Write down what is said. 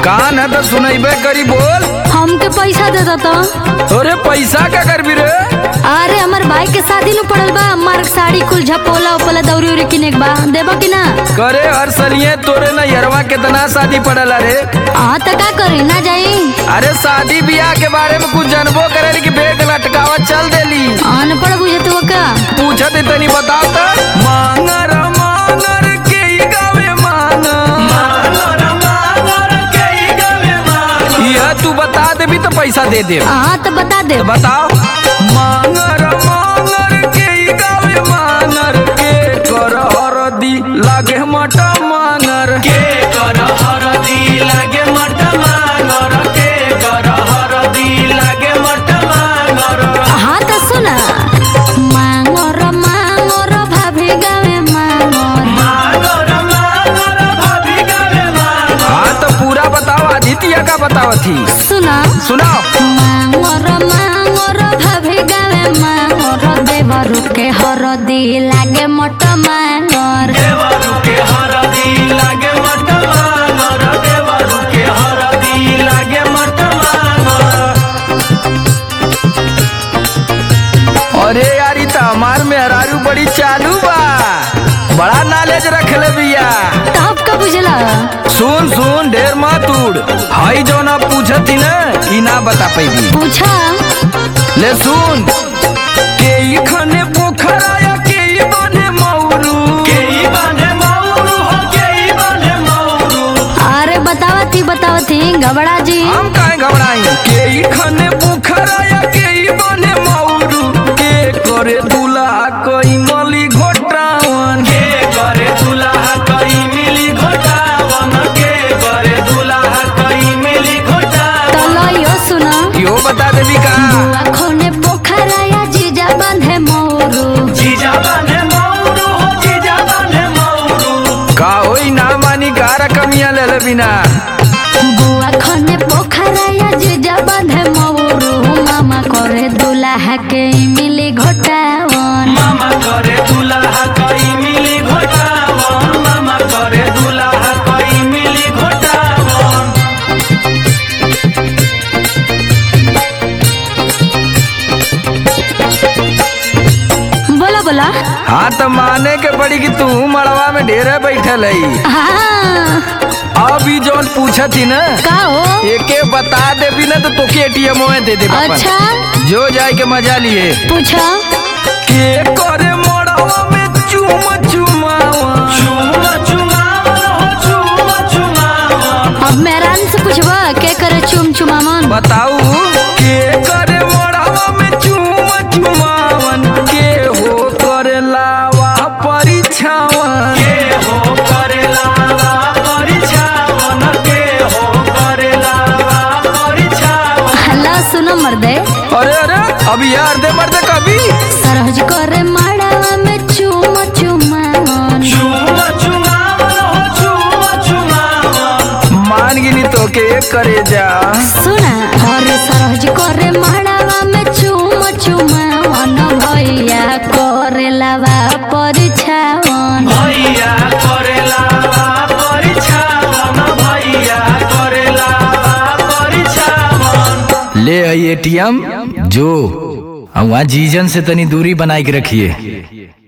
कान है तो सुनैबे करी बोल हमके पैसा दे दो तो अरे पैसा क्या करबी रे अरे हमार भाई के शादी नु पड़ल बा हमार साड़ी कुल झपोला उपला दौरी उरी किने के बा देबो कि ना करे हर सलिए तोरे नैहरवा कितना शादी पड़ल रे हाँ तो का करी ना जाई अरे शादी ब्याह के बारे में कुछ जानबो करे कि बेग लटकावा चल देली अनपढ़ बुझत हो का पूछत तनी बता त मांगर मांगर के ही गावे मांगर यह तू बता देबी तो पैसा दे दे हाँ तो बता दे बताओ मांगर मांगर के ही गावे मांगर के कर हरदी लागे मटा मांगर के कर हरदी लागे मटा मांगर के कर हरदी लागे मटा मांगर हाँ तो सुना मांगोर मांगोर भाभी गावे मांगोर हाँ तो पूरा बताओ आदित्य का बताओ थी सुना सुनाओ मांगोर मांगोर भाभी गावे मांगोर देवरु के हरदी लागे मोट मांगोर अरे यार ई त हमार मेहरारू बड़ी चालू बा बड़ा नॉलेज रखले बिया तब का बुझला सुन सुन ढेर मत उड़ हई जो ना पूछत थी ना ई ना बता पैबी पूछा ले सुन के ई खने पोखरा या के ई बने मौरू के ई बने मौरू हो के ई बने मौरू अरे बतावती बतावती घबरा जी हम काहे घबराई के ई खने पोखरा या के ई बने मौरू के करे दुल्हा कोई मली घोटावन के करे दुल्हा कोई मिली घोटावन के करे दुल्हा कोई मिली घोटावन तो लो यो सुना यो बता देबी का अखोने पोखरा या जीजा बांधे मोरू जीजा बने मौरू हो जीजा बने मौरू का होई ना मानी का रकमिया ले ले बिना बुआ खने पोखरा या जीजा बांधे मोरू मामा करे दुल्हा के मिली घोटावन मामा करे दुल्हा कोई मिली घोटावन मामा करे दुल्हा कोई मिली घोटावन बोला बोला हाँ तो माने के पड़ी कि तू मड़वा में ढेरे बैठल है हाँ अब ई जौन पूछत थी ना का हो एके बता देबी ना तो तोके एटीएम में दे दे अच्छा जो जाए के मजा लिए पूछा के करे मड़वा में चुम चुमावा चुम चुमावा हो चुम चुमावा अब मेहरान से पूछबा के करे चुम चुमामन बताऊ के करे मड़वा में चुम चुमावन के हो करे लावा परीक्षावन के हो करे लावा परीक्षावन के हो करे लावा परीक्षावन हल्ला सुनो मर्दे अरे अरे अभी यार दे मर्दे कभी सरहज करे माड़ावा में चुम चुमावन चुम चुमावन हो चुम चुमावन मान गिनी तो के करे जा सुना हरे सरहज करे माड़ावा में चुम चुमावन भैया करे लावा परिछावन भैया करे लावा परीक्षावन भैया करे लावा परीक्षावन ले आई एटीएम जो वहाँ जीजन से तनी दूरी बनाए के रखिए